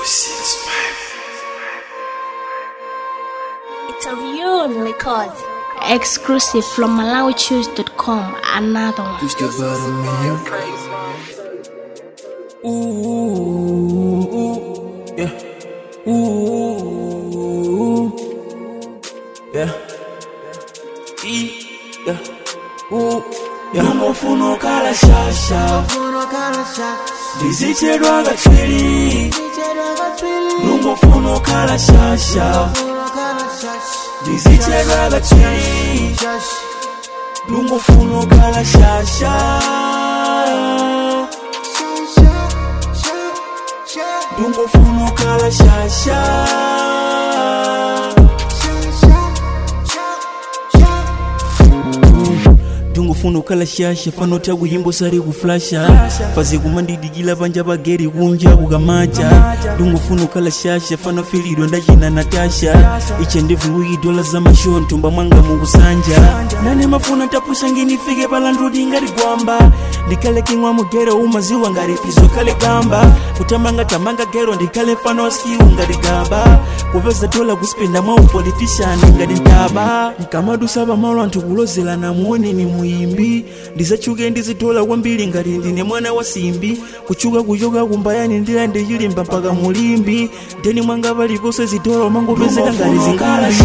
It's a real record. Exclusive from MalawiChoose.com. Another one. Just about a million. Ooh, ooh, yeah. Ooh, yeah. E, yeah. Ooh, yeah. Ndongofuna okala shasha ndizichedwa katswiri ndongofuna okala shasha ndizichedwa katswiri ndongofuna okala shasha ndongofuna okala shasha ndingofuna okhala shasha fano takuyimbo sali kuflasha fazi kumandidikila panja pageri kunja kukamaja ndingofuna okhala shasha fano filidwa ndachina natasha iche ndivuwiki dola za masho ntumba mwanga mukusanja nane mafuna tapusha nginifike palandudi ngati gwamba ndikhale king'wa mugero umaziwa ngati pizo khale gamba kutamanga tamanga gero ndikhale mfano wasiwu ngati gaba kupeza dola kuspenda mwa upolitishani ngati ntaba nkamadusa pamalo anthu kulozelana muone ni muimbi ndizachuke ndizitola kwambiri ngati ndine mwana wa simbi kuchuka kuchoka kumbayani ndilande chilimba mpaka mulimbi ndeni mwanga paliponse zitola mangopezeka ngati zingambi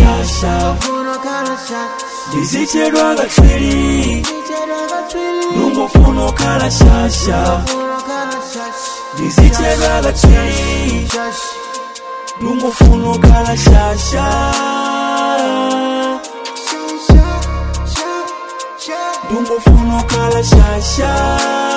ndizichedwa katswiri ndungofuna okhala shasha ndizichedwa katswiri ndungofuna okhala shasha ndungofuna okhala shasha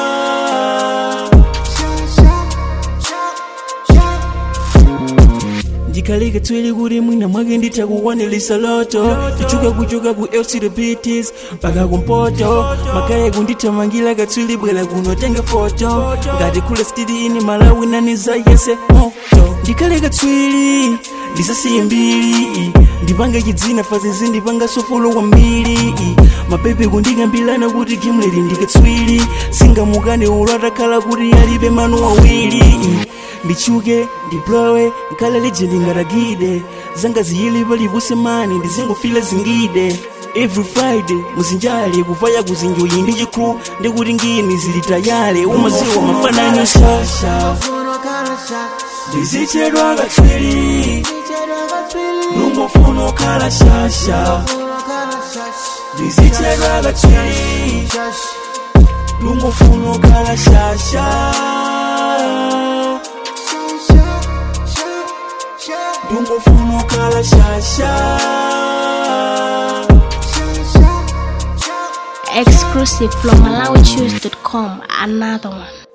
ndikhalike tswili kuti mwina mwake nditakukwaniritsa loto tichuka kuchoka ku lcdbts mpaka kumpoto makaye kundithamangira katswili bwera kuno tenge foto ngati khule stili malawi naniza yese moto ndikhale katswili ndisasiye mbiri ndipange chidzina fazizi ndipanga sofolo kwambiri mapepe kundikambirana kuti gimleri ndikatswiri singamukane ulo atakhala kuti alibe manu awiri ndichuke ndiblowe nkhala lejendi ngatagide zanga ziyili palipuse mani ndizingofila zingide every friday muzinjale kuvaya kuzinjoyi ndi chikru ndikuti ngini zili tayale umaziwa mafananiso ndizichedwa katswiri ndungofuna okhala shasha ndizichedwa katswiri ndungofuna okhala shasha ndungofuna okhala shasha Exclusive from MalawiChoose.com. Another one.